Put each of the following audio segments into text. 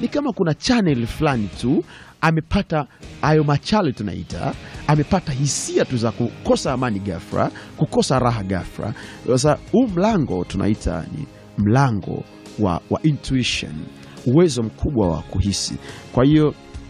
ni kama kuna channel fulani tu amepata hayo machale tunaita, amepata hisia tu za kukosa amani ghafla, kukosa raha ghafla. Sasa huu mlango tunaita ni mlango wa, wa intuition, uwezo mkubwa wa kuhisi. Kwa hiyo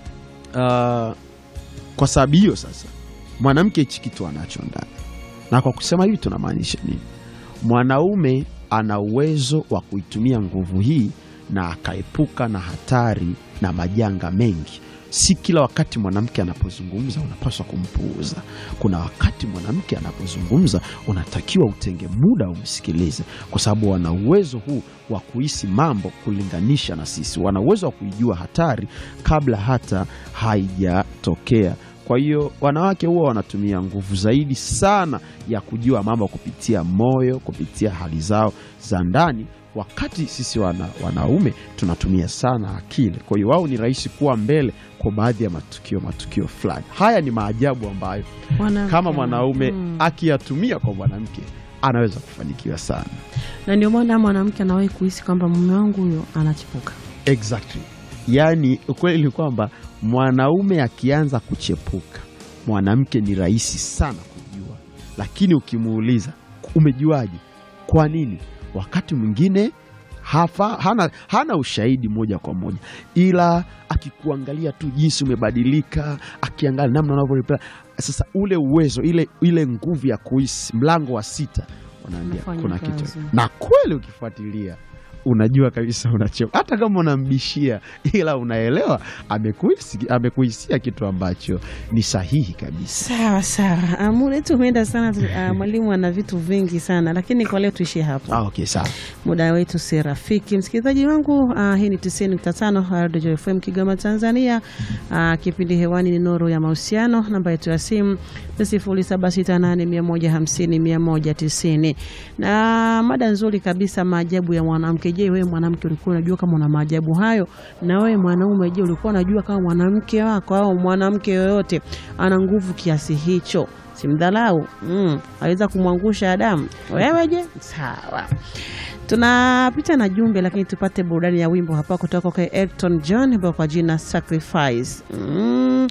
uh, kwa sababu hiyo sasa mwanamke hichi kitu anacho ndani, na kwa kusema hivi tunamaanisha nini? Mwanaume ana uwezo wa kuitumia nguvu hii na akaepuka na hatari na majanga mengi. Si kila wakati mwanamke anapozungumza unapaswa kumpuuza. Kuna wakati mwanamke anapozungumza unatakiwa utenge muda umsikilize, kwa sababu wana uwezo huu wa kuhisi mambo kulinganisha na sisi. Wana uwezo wa kuijua hatari kabla hata haijatokea. Kwa hiyo wanawake huwa wanatumia nguvu zaidi sana ya kujua mambo kupitia moyo, kupitia hali zao za ndani, wakati sisi wana, wanaume tunatumia sana akili. Kwa hiyo wao ni rahisi kuwa mbele kwa baadhi ya matukio matukio fulani. Haya ni maajabu ambayo Mwanamke. kama mwanaume Mm. akiyatumia kwa mwanamke anaweza kufanikiwa sana. na ndio maana mwanamke anawahi kuhisi kwamba mume wangu huyo anachipuka. Exactly. Yaani ukweli ni kwamba mwanaume akianza kuchepuka, mwanamke ni rahisi sana kujua, lakini ukimuuliza umejuaje, kwa nini, wakati mwingine hafa, hana, hana ushahidi moja kwa moja, ila akikuangalia tu jinsi umebadilika, akiangalia namna unavyo sasa, ule uwezo, ile, ile nguvu ya kuhisi, mlango wa sita, wanaambia Unafanya kuna kazi. kitu, na kweli ukifuatilia unajua kabisa unacheo, hata kama unambishia, ila unaelewa amekuhisi- amekuhisia kitu ambacho ni sahihi kabisa. Sawa sawa, Ah, muda wetu umeenda sana. tu- ah, Mwalimu ana vitu vingi sana, lakini kwa leo tuishie hapo. Ah, okay, sawa. muda wetu si rafiki. Msikilizaji wangu, uh, hii ni 90.5 Radio FM Kigoma, Tanzania. Uh, kipindi hewani ni Nuru ya Mahusiano. Namba yetu ya simu ni 0768150190 na mada nzuri kabisa, maajabu ya mwanamke. Je, wewe mwanamke ulikuwa unajua kama una maajabu hayo? Na wewe mwanaume, je, ulikuwa unajua kama mwanamke wako au mwanamke yoyote ana nguvu kiasi hicho? Simdhalau, mm, aweza kumwangusha Adamu. Wewe je? Sawa. Tunapita na jumbe lakini tupate burudani ya wimbo hapa kutoka kwa Elton John ambao kwa jina Sacrifice. Mm,